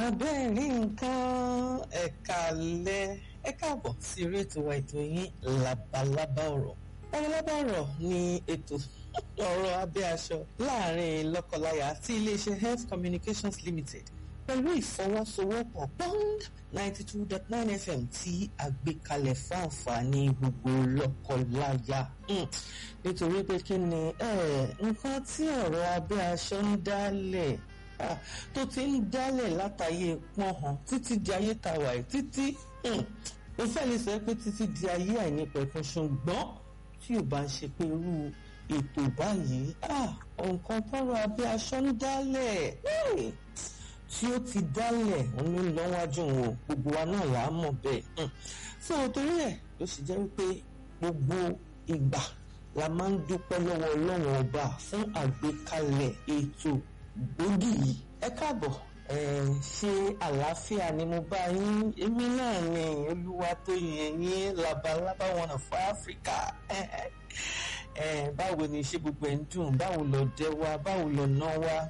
abẹ́rẹ́ nǹkan ẹ̀ka alẹ́ ẹ káàbọ̀ sí eré ètò wa ètò yín labalábá ọ̀rọ̀ labalábá ọ̀rọ̀ ni ètò ọ̀rọ̀ abẹ́ aṣọ láàrin lọ́kọláya àti iléeṣẹ́ health communications limited pẹ̀lú ìfọwọ́sowọ́pọ̀ bond ninety two dot nine fm tí a gbé kalẹ̀ fún àǹfààní gbogbo lọ́kọláya nítorí pé kí ni nǹkan tí ọ̀rọ̀ abẹ́ aṣọ ń dálẹ̀ tó ti ń dálẹ̀ látàyè pọ́nhàn títí di ayé tàwa ẹ̀ títí ó fẹ́ lè sọ pé títí di ayé àìnípẹ̀kun ṣùgbọ́n tí ò bá ń ṣe pé irú ètò báyìí nǹkan tọrọ abẹ́ aṣọ ń dálẹ̀ tí ó ti dálẹ̀ òun ló ń lọ́wájú wọn gbogbo wa náà là á mọ̀ bẹ́ẹ̀ fún òtórí ẹ̀ ló sì jẹ́ wípé gbogbo ìgbà la máa ń dúpẹ́ lọ́wọ́ ọlọ́run ọba fún àgbékalẹ̀ ètò gbòógì yìí ẹ káàbọ̀ ẹ ṣe àlàáfíà ni mo bá yín èmi náà ni olúwa tó yẹn yín labalábá wọn of Africa ẹ báwo ni ṣé gbogbo ẹ̀ ń dùn báwo lọ dẹ wa báwo lọ ná wa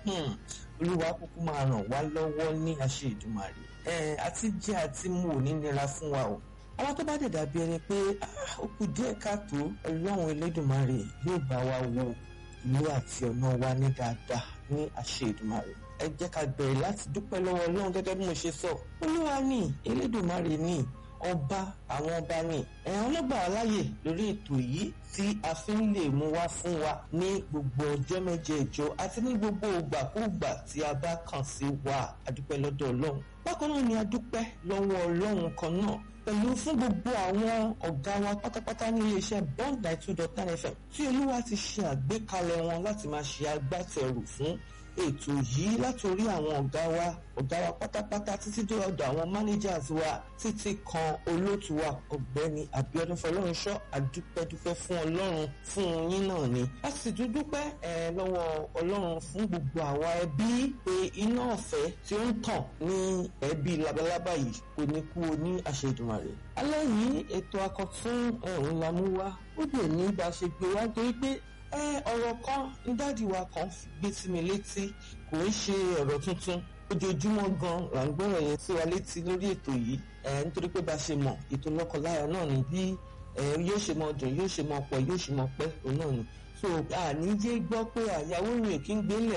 olúwa kúkú máa ràn wá lọ́wọ́ ní àṣẹ Ìdùmarè ẹ àti jẹ àti mu ò ní nira fún wa o àwọn tó bá dẹ̀ dàbí ẹni pé ó kù díẹ̀ káàtó ọlọ́run Elédùmarè yóò bá wa wo ilé àti ọ̀nà wa ní dáadáa ní àṣẹ Èdùmàrè ẹ jẹ́ ká bẹ̀rẹ̀ láti dúpẹ́ lọ́wọ́ Ọlọ́run gẹ́gẹ́ bí mo ṣe sọ Olúwa ní Elédùmarè ní ọba àwọn ọba ní ẹ̀hán ọlọ́gbà aláyè lórí ètò yìí tí a fi ń lè mú wá fún wa ní gbogbo ọjọ́ mẹ́jẹ̀ẹ̀jọ àti ní gbogbo ìgbàkúùgbà tí a bá kàn sí wa adúpẹ́ lọ́dọ̀ Ọlọ́run bákan náà ni a dúpẹ́ lọ́wọ́ Ọlọ́run kan náà pẹ̀lú fún gbogbo àwọn ọ̀gá wa pátápátá ní iléeṣẹ́ bond nine two dot nine fm tí olúwa ti ṣe àgbékalẹ̀ wọn láti máa ṣe agbátẹrù fún ètò yìí látòrí àwọn ọ̀gá wa ọ̀gá wa pátápátá títí dé ọ̀dọ̀ àwọn managers wa títí kan olóòtú wa ọ̀gbẹ́ni Abíọ́dún Fọlọ́runṣọ́ àdúpẹ́dúpẹ́ fún ọlọ́run fún yín náà ni a sì tún dúpẹ́ ẹ lọ́wọ́ ọlọ́run fún gbogbo àwa ẹbí pé iná ọ̀fẹ́ tí ó ń tàn ní ẹbí labalábá yìí kò ní kú o ní àṣẹ Èdùmàrè alẹ́ yìí ètò akọ̀tún ẹ̀hún la mú wá ó dè ní bá a ṣe gbé wá torí pé ọ̀rọ̀ kan ní dáàdi wa kan gbé sí mi létí kò ń ṣe ọ̀rọ̀ tuntun ojoojúmọ́ gan là ń gbọ́rọ̀ yẹn sí wa létí lórí ètò yìí nítorí pé bá a ṣe mọ̀ ètò lọ́kọláya náà ni bí yóò ṣe mọ dùn yóò ṣe mọ pọ̀ yóò ṣe mọ pẹ́ òun náà ni so àníjé gbọ́ pé àyàwó rẹ̀ kí ń gbélẹ̀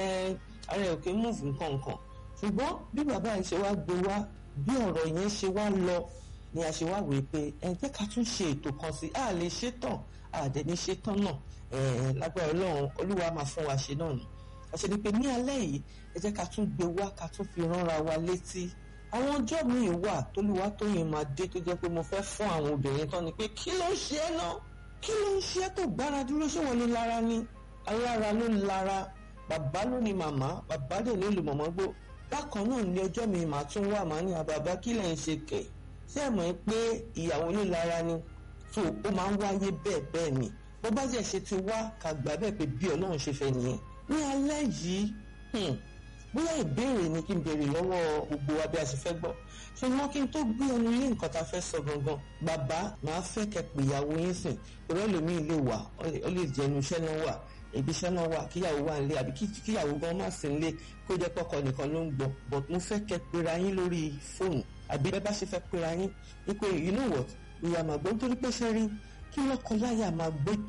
ara ẹ̀ kì í múùfù nǹkan nǹkan ṣùgbọ́n bí bàbá yìí ṣe wá gbé wá bí ọ̀rọ̀ yẹn ṣe wá lọ ni a ṣe wá wèé pé ẹ jẹ́ ká tún ṣe ètò kan sí a lè ṣe tán àdẹ̀ní ṣe tán náà lágbára ọlọ́run olúwa máa fún wa ṣe náà ni àṣẹ ni pé ní alẹ́ yìí ẹ jẹ́ ká tún gbé wá ká tún fi ránra wa létí àwọn ọjọ́ míì wà tólúwa tóyìn máa dé tó jẹ́ pé mo fẹ́ fún àwọn obìnrin tán ni pé kí ló ń ṣe é náà kí ló ń ṣe é tó gbára dúró ṣé wọn ló lára ni alára ló lára bàbá ló ní màmá bàbá dẹ̀ ló lè mọ̀mọ́ gbó bákan náà ní ọjọ́ mi màá tún wà màá ní àbàbá kí lẹ̀ ń ṣe kẹ̀ ṣé ẹ̀ mọ̀ pé ìyàwó ló lára ni tó ó máa ń wáyé bẹ́ẹ̀ bẹ́ẹ̀ ni bó bá jẹ́ ṣe ti wá ká gbà bẹ́ẹ̀ pé bí ọlọ́run ṣe fẹ́ nìyẹn ní alẹ́ yìí bóyá ìbéèrè ni kí n béèrè lọ́wọ́ gbogbo wa bí a ṣe fẹ́ gbọ́ ṣùgbọ́n kí n tó gbé ẹnu lé nǹkan tá a fẹ́ sọ gangan bàbá màá fẹ́ kẹ́ pé ìyàwó yín sìn ìrọ́ lómi lè wà ó lè jẹ́ inú iṣẹ́ náà wà ibi iṣẹ́ náà wà kíyàwó wà nílé àbí kíyàwó gan má sí nílé kó jẹ́ pọ́kọ nìkan ló ń gbọ́ but mo fẹ́ kẹ́ pera yín lórí fóònù àbí bẹ́ẹ̀ bá ṣe fẹ́ pera yín wípé you know what ìyá màgbọ́n torí pé ṣe rí kí lọ́kọ láyà máa gbé